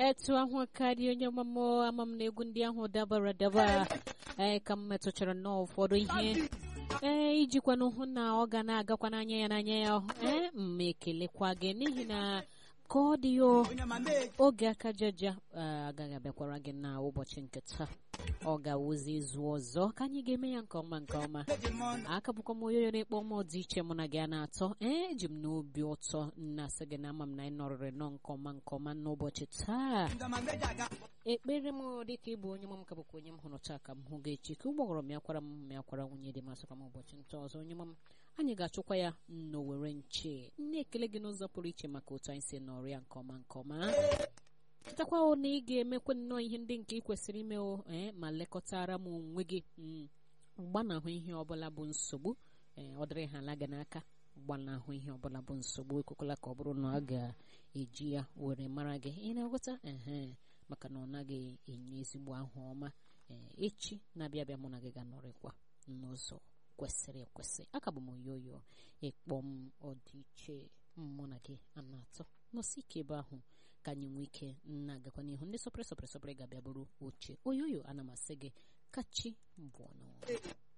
etu ahụ karịa onye ọmụmụ ama m na egwu ndị ahụ dabara daba ee ka m metụchara nnọọ ụfọdụ ihe ee ijikwana hụ na ọ ga na-agakwa n'anya ya n'anya ya ee mma ekelekwa gị n'ihi na ka ọ dị ya oge aka jaja agaghị abịakwara gị na ụbọchị nke taa ọ ga-awụzi izu ọzọ ka anyị ga-eme ya nke ọma nke ọma aka bụkwa m onye na-ekpọ m dị iche mụ na gị a na-atọ ee eji m n'obi ụtọ na-asị gị na ama m na anyị nọrịrị nọ nke ọma nke ọma n'ụbọchị taa ekpere m dịka ịbụ onye m ka bụkwa onye m hụrụ taa ka m hụ gị echi ka ụgbọghọrọ m yakwara m ma yakwara nwunye dị masịkwa m ụbọchị nta ọzọ onye m anyị ga-achụkwa ya n'owere nche na-ekele gị n'ụzọ pụrụ iche maka otu anyị si nọrịa nke ọma nke ọma chetakwa na ị ga-emekwa nnọọ ihe ndị nke ị kwesịrị ime ee ma lekọtara m onwe gị gbanahụ ihe ọbụla bụ nsogbu ee ọ dịrị ha ala gị n'aka gbanahụ ihe ọbụla bụ nsogbu ekwekwala ka ọ bụrụ na a ga-eji ya were mara gị ị na-eghọta ehe maka na ọ naghị enye ezigbo ahụ ọma ee echi na-abịa abịa mụ na gị ga-anọrịkwa n'ụzọ kwesịrị ekwesị aka bụ m oyoyo ịkpọ m ọdịiche mụ na gị a na-atọ nọsi ike ebe ahụ ka anyị nwee ike na-agakwa n'ihu ndị sọpịrị sọpịrị sọpịrị ga-abịa bụrụ oche oyoyo ana m asị gị kachi mbụ ọnụ